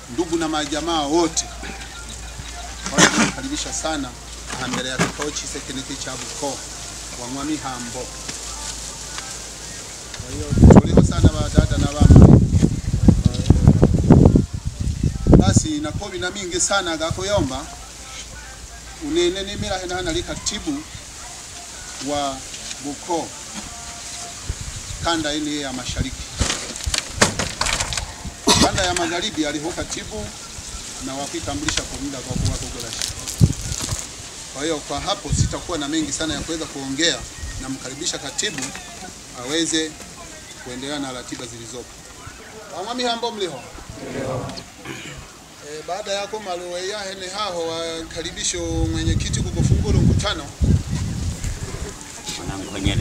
ndugu na majamaa wote wanakaribisha sana aha mbere ya kikao chise kiniki cha buko wa mwami hambo kwa hiyo tuliho sana badada na bama basi nakobi na mingi sana gakuyomba unene nimira hena hana li katibu wa buko kanda ile ya mashariki kanda ya magharibi aliho katibu na wakitambulisha kwa muda kwa kuwa Kogolashi. Kwa hiyo kwa hapo sitakuwa na mengi sana ya kuweza kuongea, namkaribisha katibu aweze kuendelea na ratiba zilizopo. Wamwami hambo mliho e, baada yako maluwe ya hene haho wakaribisho mwenyekiti kukufungura mkutano mwanangu Honyele.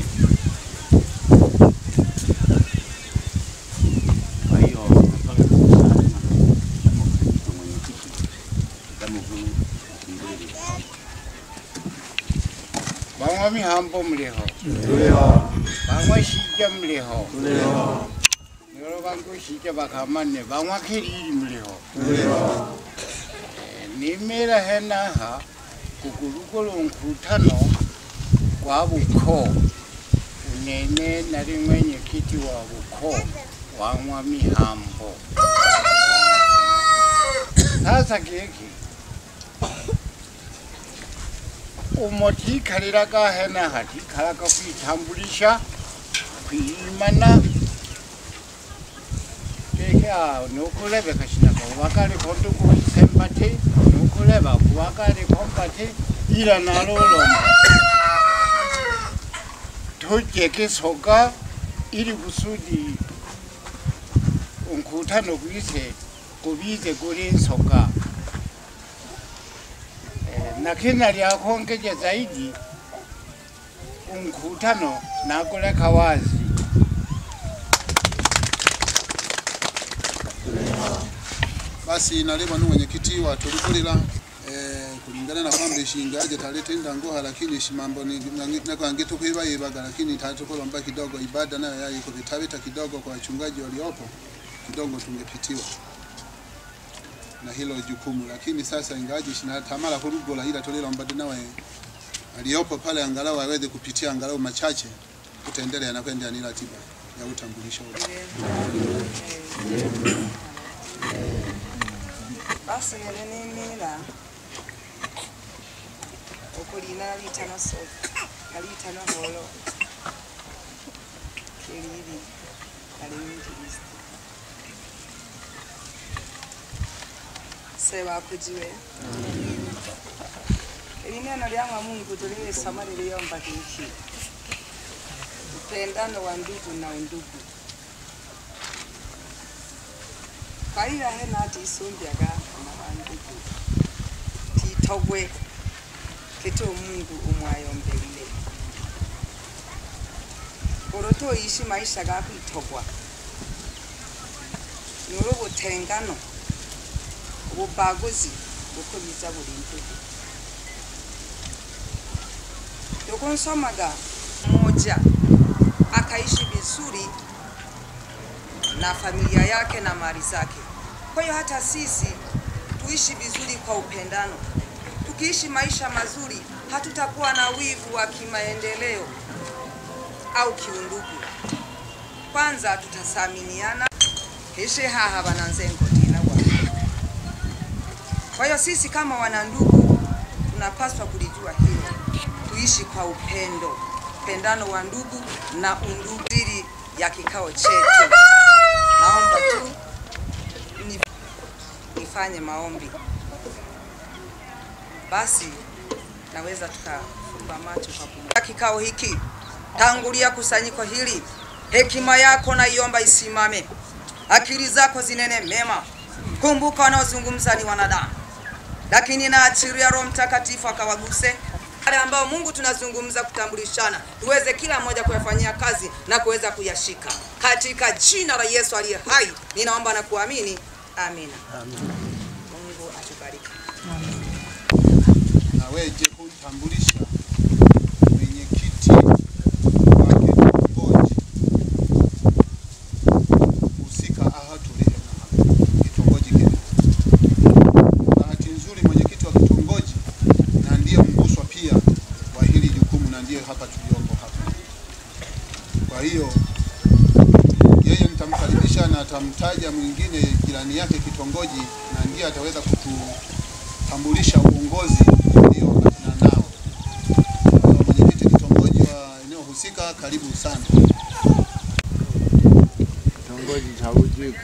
Kwa hiyo nataka kusema kwa mwenyekiti kama huu mbili bamwe mihambo muliho bamwe shija muliho nero bangu shija bakamane bamwe kiriri muliho Eh, nimira henaha kugulugolo nkutano kwa buko unene nari mwenyekiti wa buko wamwa mihambo sasa kiki umotikaliraga hena hatikalaga kwitambulisha kwimana keka nukulebeka shinaka uwakaliko ndugu sempati nukuleba kuwakaliko mpati ila nalolomba tujeke soga ili kusudi unkutano gwise kubize kuli nsoga Eh, na kina lyakongeje zaidi unkutano nakuleka wazi basi nalema nu mwenyekiti wa tulikulila eh, kulingana na kwamba ishingaje talete ndangoha lakini shimambo ni nakwange tukwibayibaga lakini tatukolomba kidogo ibada nayo yaiko vitabita kidogo kwa wachungaji waliopo kidogo tungepitiwa na hilo jukumu, lakini sasa ingawaje shina tamala kurugola ila tulilomba nawe aliyopo pale angalau aweze kupitia angalau machache kutaendelea na kuendelea ni ratiba ya utambulisho ule. basi nene nimira okulina litano so alitano holo keliri alimjilisti sebakujiwe ili neno lya mwa Mungu tulilisoma liliomba hiki upendano wa ndugu na undugu kaira hena ati isumbyaga kama bandugu titogwe kito Mungu umwayombelile oroto ishi maisha ga kwitogwa nuru butengano ububaguzi bukubiza buri ndugu yokonsomaga mmoja akaishi vizuri na familia yake na mali zake. Kwa hiyo hata sisi tuishi vizuri kwa upendano. Tukiishi maisha mazuri, hatutakuwa na wivu wa kimaendeleo au kiundugu. Kwanza tutasaminiana heshe haha bananzengo tina wa. Kwa hiyo sisi kama wanandugu tunapaswa kulijua hilo, tuishi kwa upendo, upendano wa ndugu na undugu diri ya kikao chetu. Naomba tu ni- nifanye maombi, basi naweza tukafumba macho kwa kumwomba. Kikao hiki tangulia kusanyiko hili, hekima yako naiomba isimame, akili zako zinene mema. Kumbuka wanaozungumza ni wanadamu, lakini naachiria Roho Mtakatifu akawaguse wale ambao Mungu tunazungumza kutambulishana, tuweze kila mmoja kuyafanyia kazi na kuweza kuyashika katika jina la Yesu aliye hai, ninaomba na kuamini, amina. Mungu atubariki. aweje kutambulisha mwenyekiti wake kitongoji husika aha tulihe na kitongoji kile atamtaja mwingine jirani yake kitongoji, na ndiye ataweza kututambulisha uongozi ulioambatana nao. Kwa hiyo mwenyekiti kitongoji wa eneo husika, karibu sana. kitongoji cha Bujika.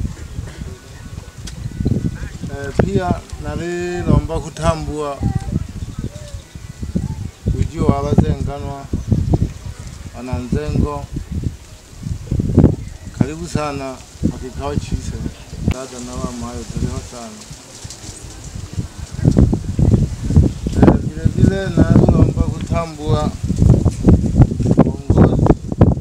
Eh, pia nalilomba kutambua ujio wa bazenganwa wananzengo. Karibu sana kwa kikao chise dada na mama, hayo tuliho sana. Eh, vile vile nalilomba kutambua uongozi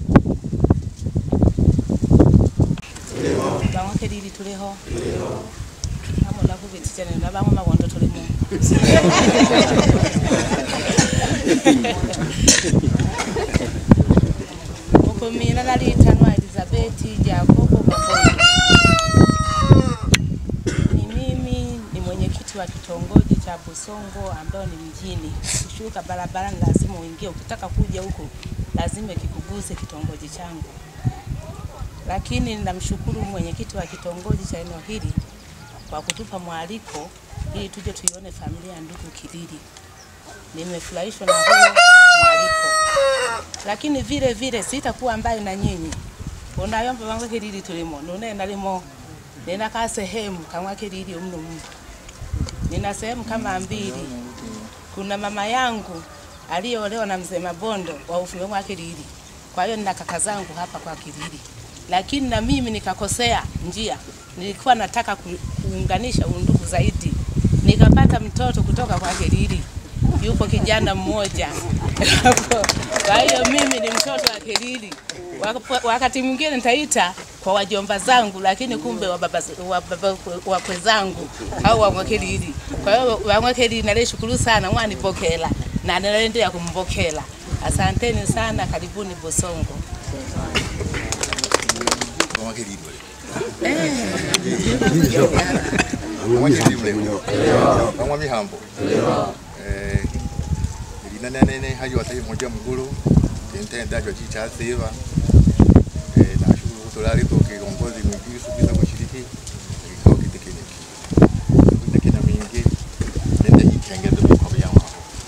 bamwe lili tuliho amola kubitichane na bamwe mawondo tulimo uko mina nalitanwa Elizabeth Jacobo Mabondo. Ni mimi ni mwenyekiti wa kitongoji cha Busongo ambao ni mjini. Kushuka barabarani lazima uingie, ukitaka kuja huko lazima kikuguse kitongoji changu lakini namshukuru mwenyekiti wa kitongoji cha eneo hili kwa kutupa mwaliko ili tuje tuione familia ya ndugu Kilili. Nimefurahishwa na huo mwaliko, lakini vile vile sitakuwa mbali na nyinyi unayomba wangu Kilili tulimo nune nalimo ninakaa sehemu kama Kilili mno mno, nina sehemu kama mbili. Kuna mama yangu aliyeolewa na mzee Mabondo wa ufume wa Kilili, kwa hiyo nina kaka zangu hapa kwa Kilili lakini na mimi nikakosea njia. Nilikuwa nataka ku- kuunganisha undugu zaidi, nikapata mtoto kutoka kwa Kelili, yupo kijana mmoja kwa hiyo mimi ni mtoto wa Kelili. Wak- Wakati mwingine nitaita kwa wajomba zangu, lakini kumbe wa baba wa baba wakwe zangu au wa Kelili. Kwa hiyo wa Kelili nalishukuru sana mwanipokela na naendelea kumpokela. Asanteni sana, karibuni Bosongo. Bamwa mihambo eh lina nene hayo atai moja mguru tentenda jo chicha seva eh na shukuru kutolari kwa kiongozi mwingine subira kushiriki kikao kiti kile kile kina mingi nende ikenge ndo kwa byama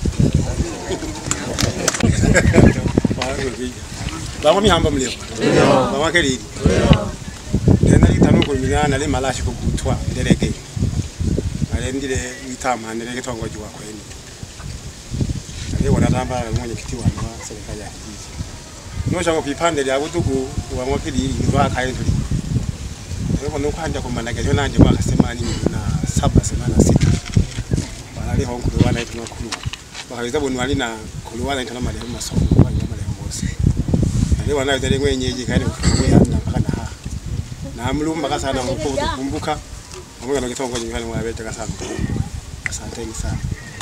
bamwe mihambo mlio bamwe kelili tena litano kulingana na malashi kugutwa nderege alendile itama nderege tongoji wa kweni aliye tamba na mwenyekiti wa na serikali ya kijiji nosha ngo pipande lya butugu wa mwakili ngwa kaye tuli Leo nuko hanja kumanaga leo nanje mwaka semani na saba semana sita wale honkulu wana ituna kulu wakaweza bonu wali na kulu wana ituna mali masomo kwa nyama leo bose ale wana itale mwenyeji kaile kufuya na mpaka na ha na mlumba kasana mko kumbuka pamoja na kitongoji nyumbani mwabete kasana asanteni sana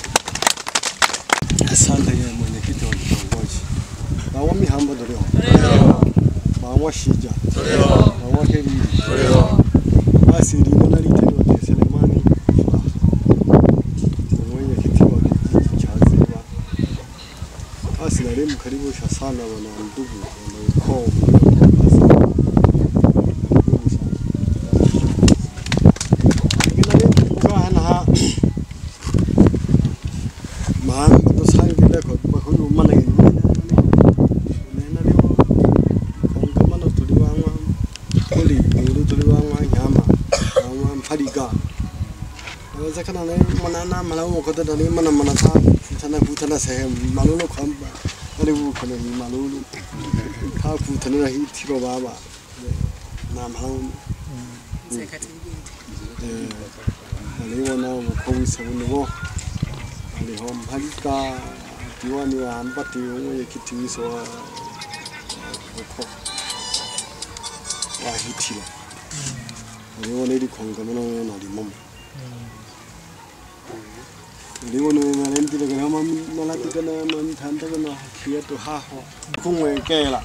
Asante ye mwenyekiti wa kitongoji. Bawa mihambo tulio. Bawa shija. Bawa kelili. Basi lino nalitendo te Selemani. Mwenyekiti wa kijiji cha Ziwa. Basi nalimu karibisha sana wana ndugu wana ukoo. Basi ndugu sana. Lakini nalimu kukaa na maan to sai ki da ko ba ko yu mana ni ne na le ko ka mana to li wa wa ko li ni to li wa wa nyama wa phadi ga wa za kana ne mana na mala mo ko da ni mana mana ta tana ku tana se malu lo kham ba ale bu ko ne malu lu ka ku tana hi ti ro ba ba na mala eh ale wona ko wi sa wo aliho mhalika diwani wa ambati mwenyekiti wiso wa uko wa hitila aliona ili kongamano na limomo liwono nalendile kana ma malati kana mantanda kana kia to haho kumwekela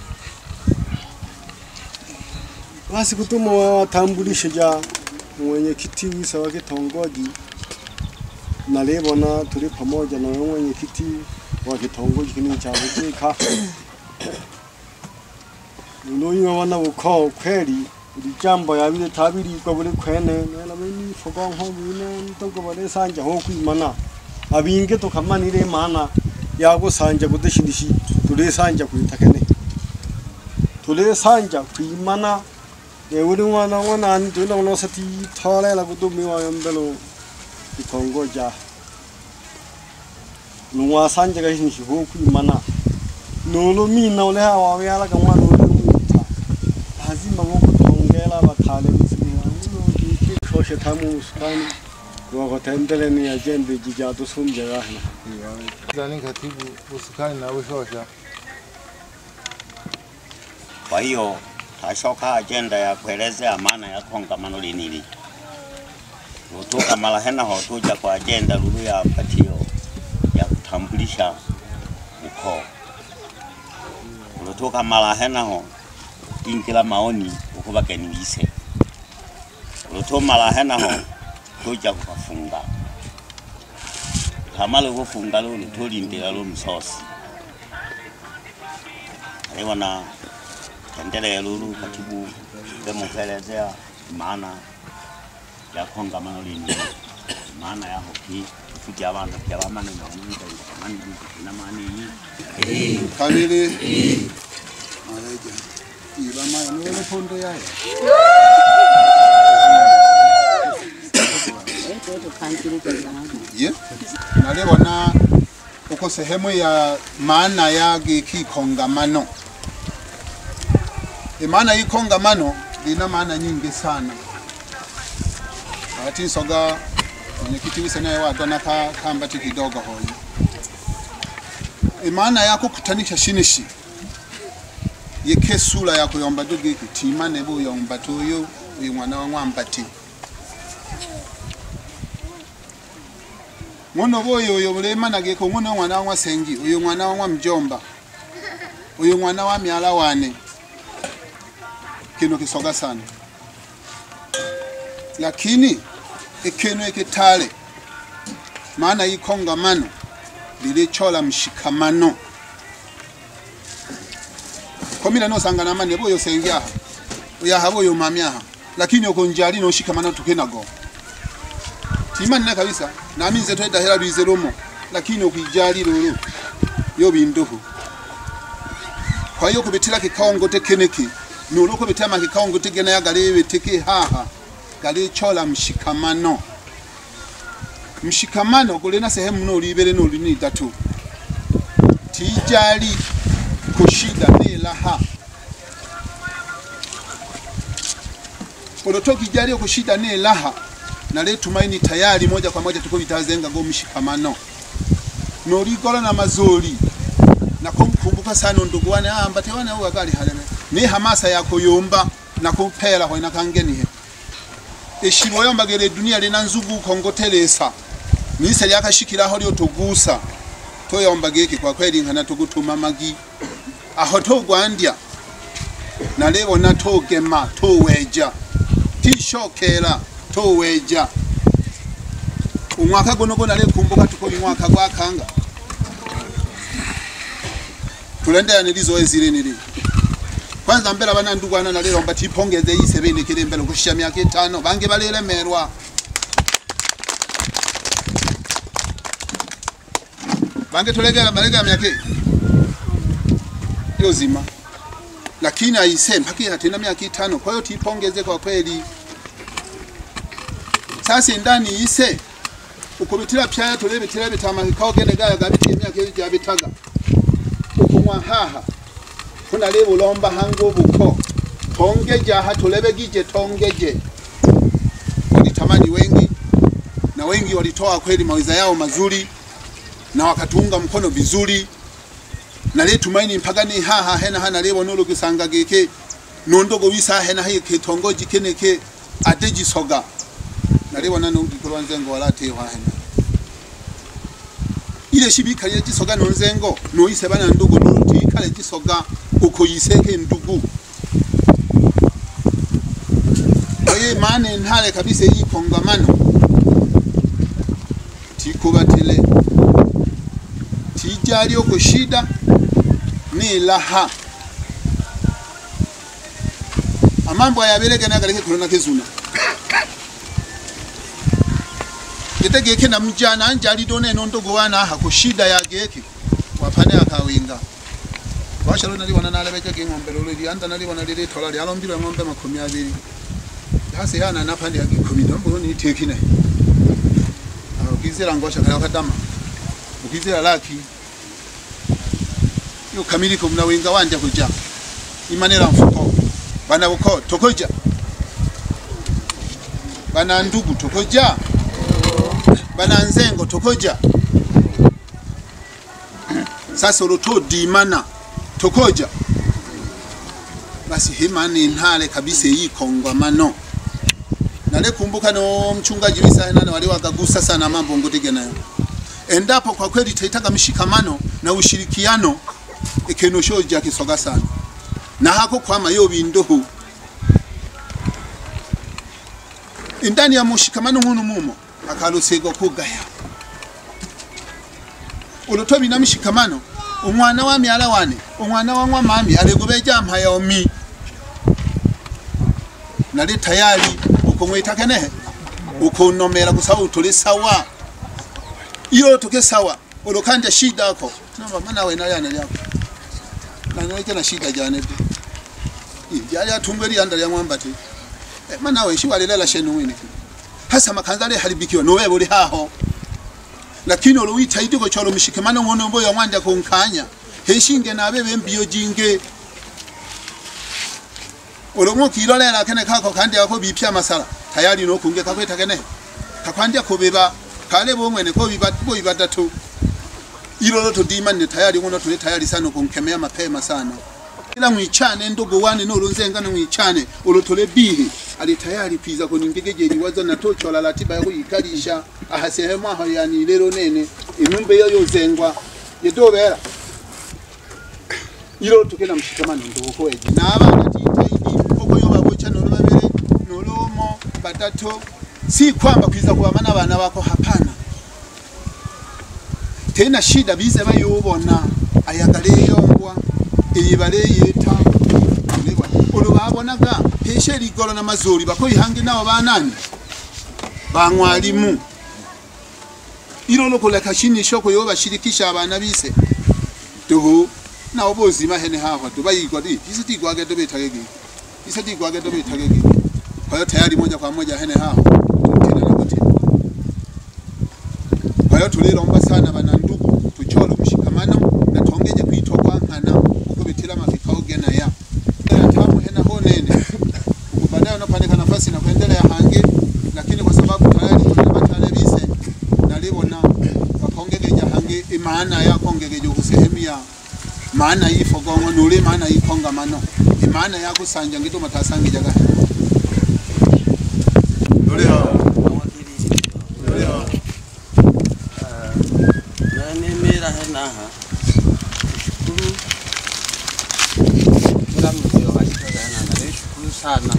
basi kutuma watambulishe ja mwenyekiti wisa wa kitongoji nalibona tuli pamoja na wewe mwenyekiti wa kitongoji kini cha Bujika. Unoyiwa wana ukoo kweli buli jambo yabile tabirigwa buli kwene nena bini fogonko bine ntogo bale sanja ho kwimana abinge tukamanire imana yagusanja kudashirishi tule sanja kwitakene tule sanja kwimana uri mwana mwana ani tuna uno sati thole la kudumi wa yombelo ikongoja nuwa sanja ga hin shi ho kwimana nolo mi na ole ha wa ya la ka mwana ole uta lazima mo kutongela bakhale bisini uno ki khoshe thamu uskani wa ko tendele ni ajende jijatu sumje ga hna Zani katibu usukani na ushosha. Kwa hiyo tashoka ajenda ya kuelezea maana ya kongamano linili lutuka mara hena ho tuja kwa ajenda lulu ya patio ya kutambulisha ukoo lutuka mara hena ho ingila maoni ukubageni bise lutu mara hena ho tuja kukafunga kamala kufunga lulu tulindila lu msosi aliwana endelea lulu katibu demukuelezea maana ya kongamano lini maana ya hoki kuja abantu kyabamane nomuntu kamani kina mani kabili mareja ibama nole pondo yayo ye nalibona uko sehemu ya maana ya giki kongamano maana hii kongamano lina maana nyingi sana ati soga mwenyekiti wise naye wadona ka kambati kidogo hoyi maana ya kukutanisha shinishi yeke sura ya kuyomba dugi kitima ne buyomba tuyo uyu mwana wa mwambati ngono boyo uyo bulema nageko ngono mwana wa sengi uyu mwana wa mjomba uyu mwana wa myala wane kino kisoga sana lakini ikino ikitale maana hii kongamano lilichola mshikamano komila nosanga namane boyo sengyaha uyaha boyo mamyaha lakini okonjali no shikamano tukenago timanina kabisa nami nze twedahera lwize lumo lakini okwijali lulu yo binduhu kwa hiyo kubitila kikaongo tekeneki nulo kubitila makikaongo tegena ya galewe teke haha galichola mshikamano mshikamano gulina sehemu nolibele nolini datu tijali kushida nelaha olotoki jali kushida nelaha nale tumaini tayari moja kwa moja tuko bitazenga go mshikamano noligola na mazoli na kumkumbuka sana ndugu wane ah mbate wane huwa gali haleme ni hamasa ya kuyumba na kupela kwa inakangeni he eshimo yombagere dunia lina nzugu kongotelesa nise lyakashikiraho lyo tugusa toyombageki kwa kweli nkana tugutuma magi aho togwandya nalebona togema toweja tishokera toweja umwaka guno gona kumbuka tuko umwaka gwakanga tulendera nilizoezile nili kwanza mbele bana ndugu ana nalero mba tipongeze yise bene kile mbele kushia miaka itano bange balelemerwa bange tulegera balega miaka yozima lakini aise mpaka ya tena miaka itano kwa hiyo tipongeze kwa kweli sasa ndani ise ukubitira pyaya tulebitira bitama kawgene gaya gabitiye miaka ya bitaga ukumwa haha kuna lebo lomba hango buko tongeja hatulebe gije tongeje walitamani wengi na wengi walitoa kweli mawiza yao mazuri na wakatunga mkono vizuri na le tumaini mpagani haha hena hana lebo nolo kisanga geke nondogo wisa hena hiye ketongoji keneke adeji soga na lebo nano ngikolo nzengo walate wa hena ile shibika ye jisoga nonzengo no ise bana ndugu no tikale jisoga uko yiseke ndugu oye mane ntale kabisa yi kongamano tikubatile tijali uko shida ni laha amambo ayabeleke nagaleke kulona kezuna getegeke namujana anje alidona eno ndogo wana aha ku shida ya geke wapane akawinga washalo nalibona nalebeke ng'ombe lolo lianda nalibona lile tola lyalombirwe ng'ombe makumi abiri hasi yana napande ya gikumi ndombo ni tekine ukizira ngosha kala kadama ukizira laki yo kamiliko mnawinga wanja kuja imanera mfuko bana uko tokoja bana ndugu tokoja bana nzengo tokoja sasa uloto dimana tokoja basi himani ntale kabisa iyi kongwamano nale kumbuka no mchungaji wisa nane wale wakagusa sana mambo ngotige nayo endapo kwa kweli taitaka mshikamano na ushirikiano ekeno shoja kisoga sana na hako kwama yo bindohu indani ya mushikamano nkunu mumo akalusego kugaya ulotobi na mshikamano umwana wami alawane umwana wa mami alegobeja mpaya omi nali tayari ukumwita kenehe ukunomera kusaba utuli sawa iyo tuke sawa ulokanja shida ako namba mana we nali analyako nanoleke na shida jane tu yali atungwe lianda lya mwamba ti eh, mana we shi walilela shenu wini hasa makanza ale haribikiwa nowe buli haho lakini oluwita idiko cholo mshikamano ngono mboyo mwanja kunkanya heshinge nabe bembiyo jinge olomwo kilolela kene kako kandi ako bipya masala tayari no kunge kakweta kene kakwandya kubeba kale bomwene ko bibatu bo bibatatu ilolo to dimane tayari ngono tuli tayari sana kunkemea mapema sana ila mwichane ndogo wane no lonzenga no mwichane olotole bihi ali tayari piza ko ningegeje liwazo na tocho la ratiba yako ikalisha aha sehemu aho yani lero nene inumbe yo yozengwa yedobera ilo tukena mshikamano ndo ko eje na abana titaidi oko yo babocha no babere no lomo batato si kwamba kwiza kuamana abana bako hapana tena shida bize bayobona ayagale yongwa eyibale yeta ulebwa ulo babonaga peshe ligolo na mazuri bako ihange nabo banani bangwalimu ilo lokola kashini shoko yo bashirikisha abana bise tuhu na obozima hene hawa tubayigwa di ise tigwage to betagege ise tigwage to betagege kwa hiyo tayari moja kwa moja hene hawa tena na kuti kwa hiyo tulilomba sana bana ndugu tuchole mshikamano na tuongeje kuitwa kwa nkana uko bitira makikao gena ya ya tamu hena ho nene uko baadaye unapandika nafasi na kuendelea hange lakini kwa sababu tayari tuna batale bise nalibona bakongegeja hange imana ya kongegeja kusehemu ya maana yifogongo nule maana yikongamano imana yakusanja ngito matasangija gahe nanimira henaha shukuru kila mzee walitogana nalishukuru sana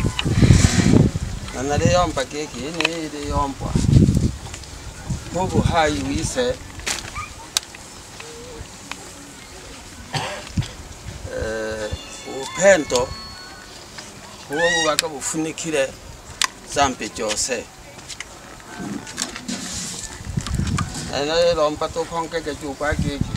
na naliyomba keki ine iliyombwa mubu hayi wise eh, upendo huwo bubaga bufunikire zambi jose lomba tukhongeke juba keki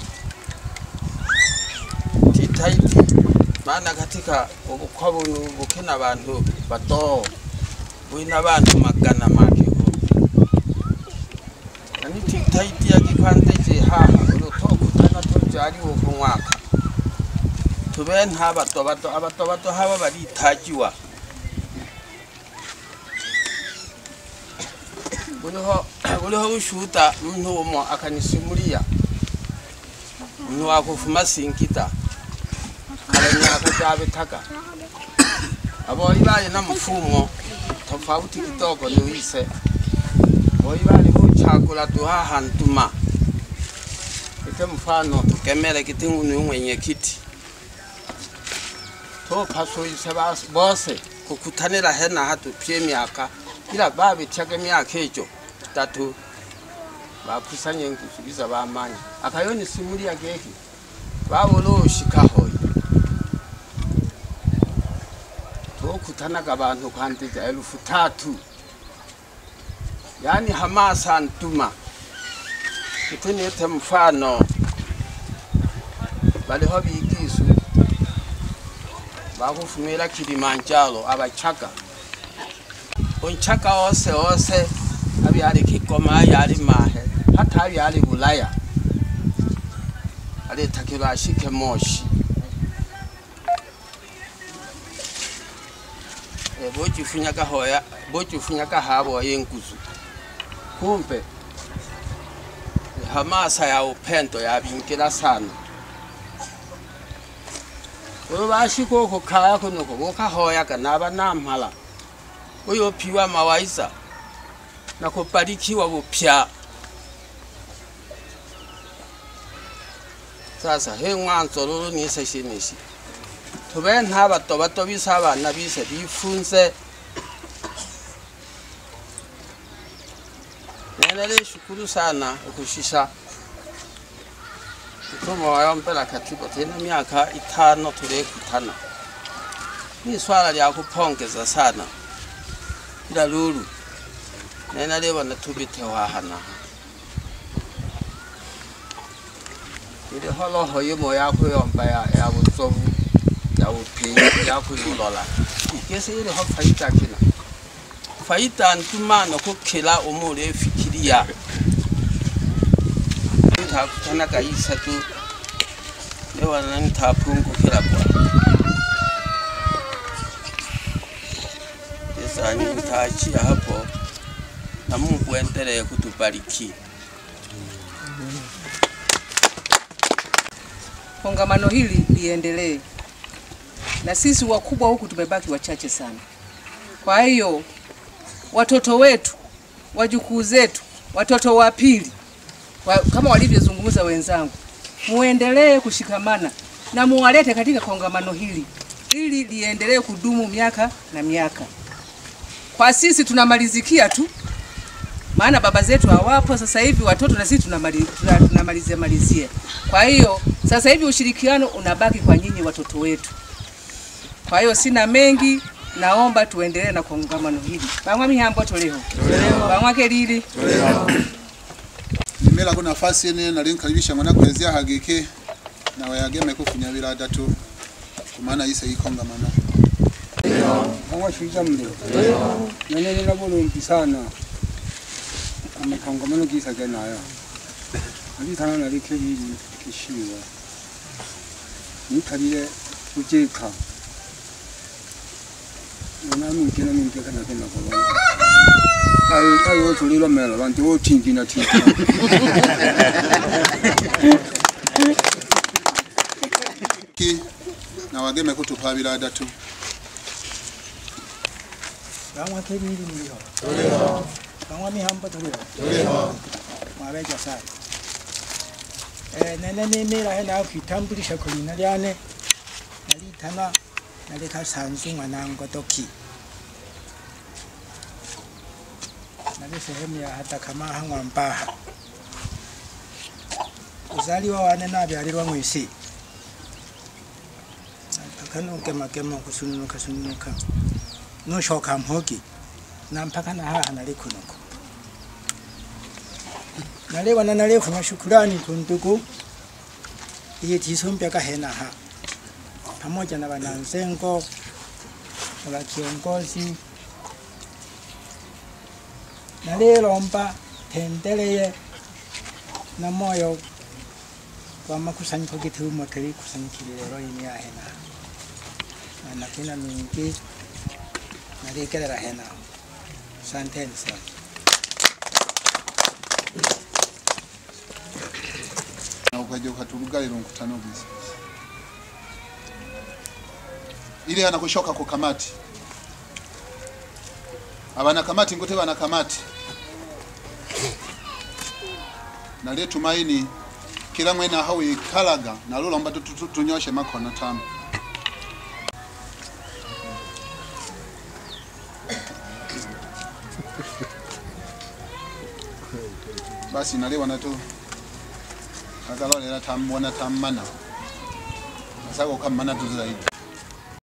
titaiti maana katika ubukwa bunu bukina bantu bato bwina bantu magana makiho ani titaiti yakipande jihaha ulutokutana tujaliwo ku mwaka tube nta bato bato abato bato haba baritajiwa buliho buliho bushuta muntu umo akanisimulia muntu wakufuma sinkita kalanyaka jabitaka aboli bali na mfumo tofauti kidogo niwise boli bali buchakula tuhaha ntuma ite mfano tukemele kitingu ni mwenyekiti topasuise bose kukutanira hena hatupye myaka ila babityaga emyaka egyo tatu bakusanya enkusubiza bamanya akayoni simulia geki babona oshikahoyo kukutanaga bantu kwandija elfu tatu yaani hamasa ntuma itinite mfano baliho bigisu bakufumila kilimanjaro abachaga unchaga ose ose abyali kigoma ayali mahe hata abyali bulaya alitakilwa ashike moshi Eh, bojifunyaga hoya bojifunyaga habo yenguzu kumbe hamasa ya upendo yabingila sana oyo bashika oko kaya kunoko bokahoyaga naba namhala uyopiwa mawaisa na kubarikiwa bupya sasa he mwanzo lolo nise shinishi tube ntabato bato bisa abana bise bifunze nenele shukuru sana ukushisha mtume wayombela katiba tena miaka itano tulikutana ni swala lya kupongeza sana ila lulu nena libona tubite wahana ili holoho yimo yakuyomba ya ya butsovu ya bupinyi yakuyulola ikese ili ho faita kina faita ntumano kukhila umule efikiria ntakutana kaisa tu lewana nitaphungukila bwana Sasa nitaachia hapo na Mungu endelee kutubariki. kongamano hili liendelee, na sisi wakubwa huku tumebaki wachache sana. Kwa hiyo watoto wetu, wajukuu zetu, watoto wa pili wa, kama walivyozungumza wenzangu, muendelee kushikamana na muwalete katika kongamano hili ili liendelee kudumu miaka na miaka. Kwa sisi tunamalizikia tu, maana baba zetu hawapo sasa hivi, watoto na sisi tunamali- tuna- tunamalizia malizia. Kwa hiyo sasa hivi ushirikiano unabaki kwa nyinyi watoto wetu. Kwa hiyo sina mengi, naomba tuendelee na kongamano hili. Bamwa mihambo toleho bamwa kelili nimela ko nafasi ene nali nkaribisha mwana kwezia hagike nawe yageme kufunya bilada tu kumana yise ikongamano awashuja mlio nanene na bulumbi sana amakongamano gisage nayo alitana nalike bili kishiwa nikalile kujeka nami ngena ningeka na kena kwa ayo ayo tulilo melo bantu otingi na tingi ki na wageme kutupa bilada tu bamwa kelili mliho bamwa mihambo tuliho mwabeja sana eh nene nemera hena kwitambulisha kulina lyane nalitana naleka sanzu mwanango toki nali sehemu ya hata kama hangwa mpaha uzaliwa wane nabyalirwa mwisi akanukemakema kusununuka sununuka noshoka mhogi na mpaka na haha nali kunuko nalibona nalifuna shukurani kundugu iye tisumpyaka henaha pamoja na wananzengo na wakiongozi nalilomba tendeleye na moyo kwa makusanyiko gitumo tuli kusanyikile lero ini ya henaha na nakina mingi nalikelera hena asanteni sana na ukaja ukaturugalira mkutano bwiza ili ana kushoka ku kamati abana kamati ngote bana kamati naliye tumaini kila mwena aho ikalaga nalulomba tu- tu- tunyoshe makono tano basi naliwana tu akalolera tambona tammana asako kammana tu zaidi